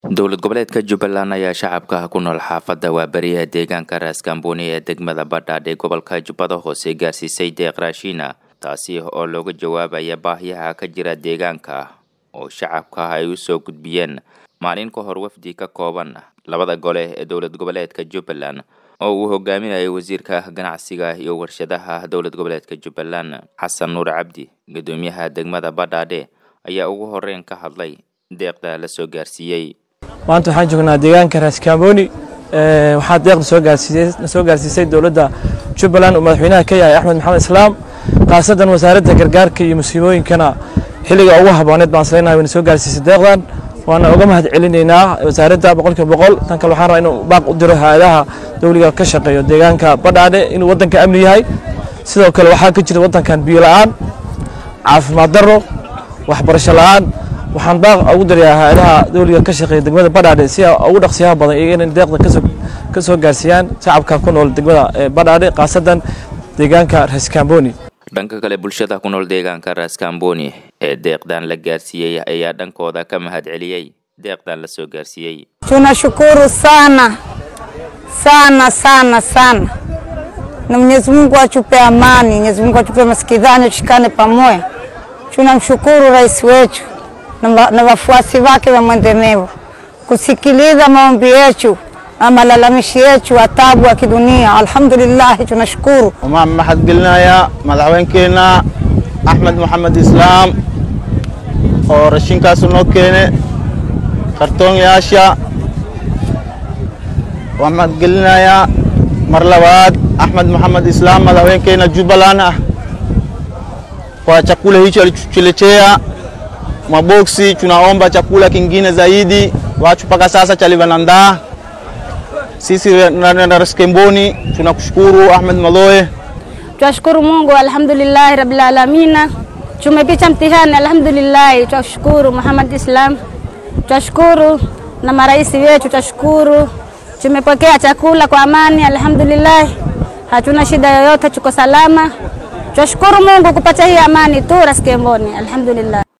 dowlad goboleedka jubbaland ayaa shacabka ku nool xaafadda waaberiyaha deegaanka raaskambooni ee degmada badhaadh ee gobolka jubbada hoose gaarsiisay deeq raashiina taasi oo looga jawaabaya baahiyaha ka jira deegaanka oo shacabka ay u soo gudbiyeen maalin ka hor wafdi ka kooban labada gole ee dowlad goboleedka jubbaland oo uu hogaaminayay wasiirka ganacsiga iyo warshadaha dowlad goboleedka jubbaland xasan nuur cabdi guddoomiyaha degmada badhaadhe ayaa ugu horeyn ka hadlay deeqda la soo gaarsiiyey maanta waxaan joognaa deegaanka raaskambooni waxaa deeqda soo gaarsiisay soo gaarsiisay dowladda jubbaland uu madaxweynaha ka yahay axmed maxamed islaam khaasadan wasaaradda gargaarka iyo musiibooyinkana xilliga ugu habooneed baan islenahay wayna soo gaarsiisay deeqdan waana uga mahad celinaynaa wasaaradda boqolkiiba boqol tan kale waxaan rabaa inuu baaq u diro hay-adaha dowliga ka shaqeeyo deegaanka badhaadhe inuu waddanka amni yahay sidoo kale waxaa ka jira waddankan biyo la-aan caafimaad darro waxbarasho la-aan waxaan baaq ugu dirayaa hay-adaha dowliga ka shaqeeya degmada badhaadhe si ugu dhaqsiyaha badan iyo inay deeqda kasoo ka soo gaarsiiyaan shacabka ku nool degmada badhaadhe khaasadan deegaanka raskamboni dhanka kale bulshada ku nool deegaanka raskamboni ee deeqdan la gaarsiiyey ayaa dhankooda ka mahad celiyey deeqdan la soo gaarsiiyey tunashukuru sana sana sana sana na Mwenyezi Mungu atupe amani, Mwenyezi Mungu atupe masikizano, tushikane pamoja. Tunamshukuru rais wetu na wafuasi wake wa mwendemevu kusikiliza maombi yetu na malalamishi yetu wa taabu wa kidunia. Alhamdulillah, tunashukuru. waxaan mahadgelinayaa madaxweynkeenna axmed maxamed islaam oo rashinkaas noo keene kartoonyaasha waan mahadgelinayaa mar labaad axmed maxamed islaam madaxweynkeenna jubbaland ah kwa chakula hicho alichotuletea maboksi. Tunaomba chakula kingine zaidi, watu mpaka sasa chalivanandaa. Sisi na Raskemboni tunakushukuru Ahmed Maloe. Twashukuru Mungu, alhamdulillahi rabbil alamina. Tumepita mtihani, alhamdulillahi. Twashukuru Muhammad Islam, twashukuru na marais wetu, twashukuru. Tumepokea chakula kwa amani, alhamdulillahi. Hatuna shida yoyote, tuko salama. Twashukuru Mungu kupata hii amani tu Raskemboni, alhamdulillah.